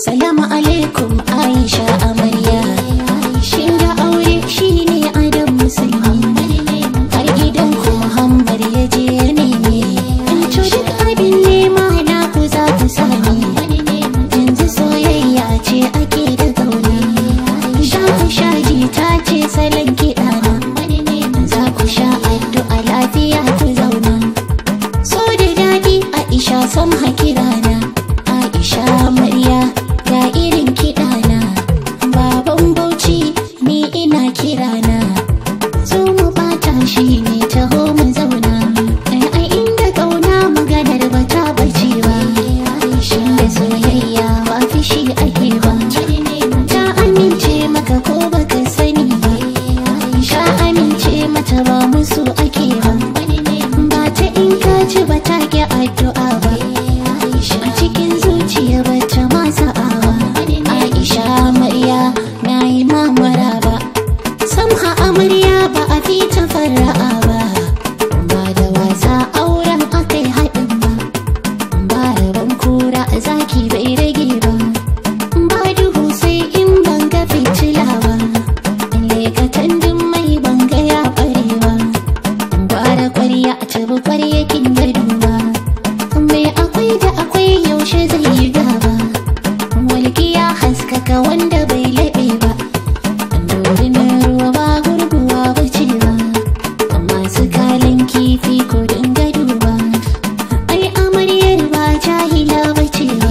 Salamu alaikum Aisha amarya Shin da aure shine adam musulmi Har gidan ku Muhammad ya je ya neme In to duk abin nema na ku za ku sami Yanzu soyayya ce ake da gauni Za ku sha jita ce salon kiɗa na Za ku sha addu'a lafiya ku zauna So da daɗi Aisha sam hakirana Aisha amarya ga irin kiɗana Baban Bauchi ni ina kirana Zo mu bata shi ne taho mu zauna Ai inda kauna maganar ba ta bace ba Inda soyayya ba fishi ake ba Ta amince maka ko baka sani ba Ka amince mata ba musu ake ba Ba ta in ka ci ba ta ki addu'a ba A cikin zuciya ba ta masa awa Aisha amarya na yi mamara ba Samha amarya ba a fi ta fara'a ba Ba da wasa auren akai haɗin ba Ba rabon kura zaki bai rage ba Ba duhu sai in ban ga fitila ba Lekatan duk mai ban ga ya ɓare ba Gwara kwarya a tabi kwaryakin gado ba Mai akwai da akwai yaushe zai yi gaba Walƙiya haskaka wanda bai laɓe ba Dorinar ruwa ba gurguwa ba ce ba Masu kalan kifi ko dinga duba Ai amaryar ba jahila ba ce ba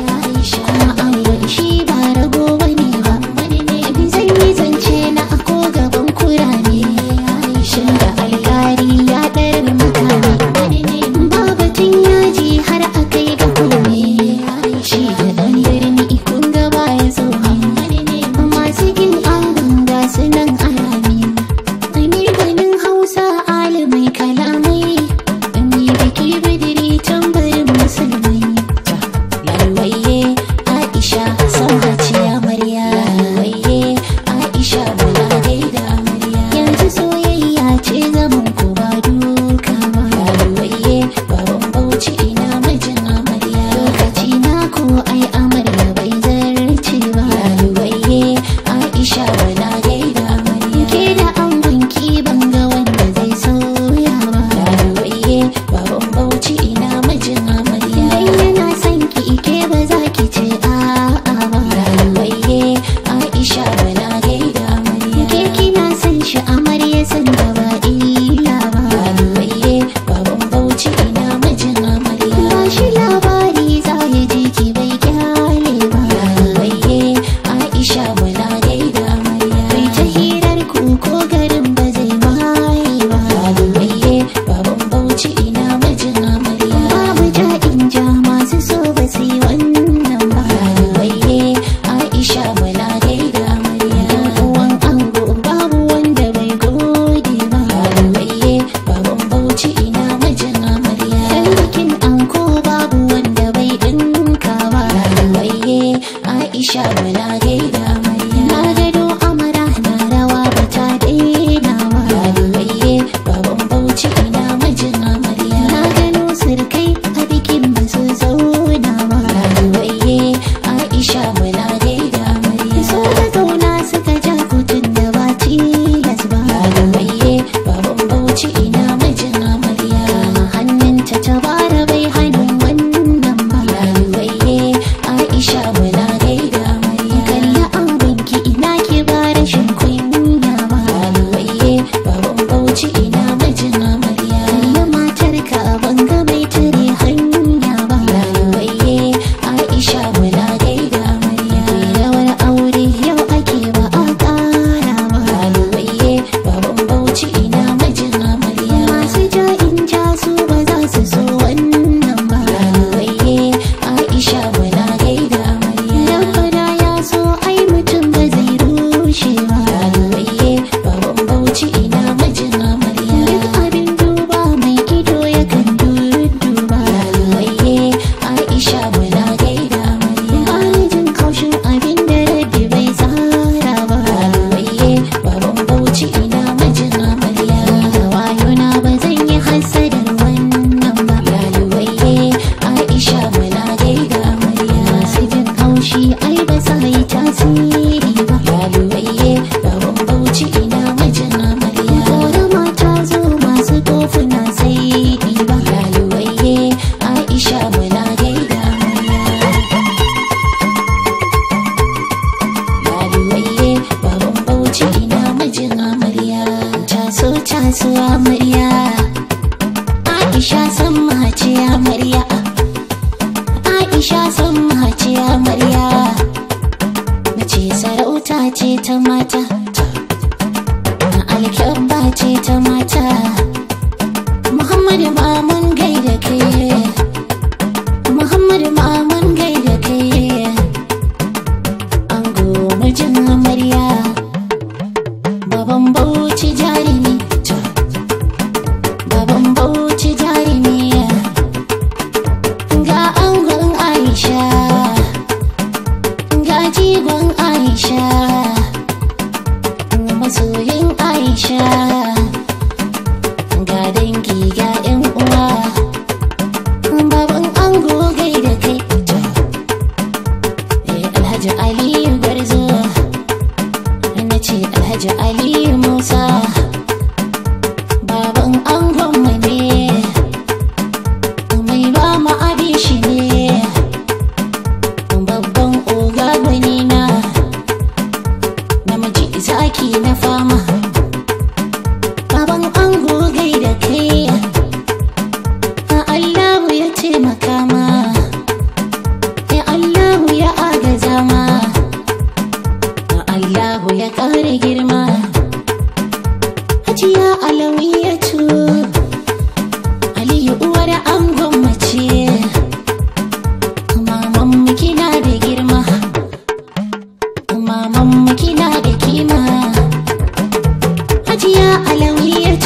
Kuma angon shi ba rago ba ne ba Zan yi zance na ako gaban kurame Shin da alkari ya ɗarar mutane Ba batun yaji har a kai ga kome Shi da ɗan birni kun gaba ya zo Aisha san mace amarya Aisha san mace amarya Nace sarauta ce ta mata Alkyabba ce ta mata Muhammadu Mamun gaida kai Muhammadu Mamun gaida kai Ango mijin amarya Baban Bauchi jarumi Baban Bauchi jarumi Ga angon Aisha Ga jigon Aisha Masoyin Aisha Ga dangi ga 'yan uwa Baban ango gaida kai Eh, Alhaji Aliyu Garzo na ce Alhaji Aliyu Musa baban angon mu ne mai ba mu abin shi ne babban oga gwani na namiji zaki na fama baban ango gaida kai Allahu ya taimaka ma ya Allahu ya agaza ma Allahu ya ƙara girma Hajiya Alawiyatu Aliyu uwar angon mace Maman mu kina da girma Maman mu kina da kima Hajiya Alawiyatu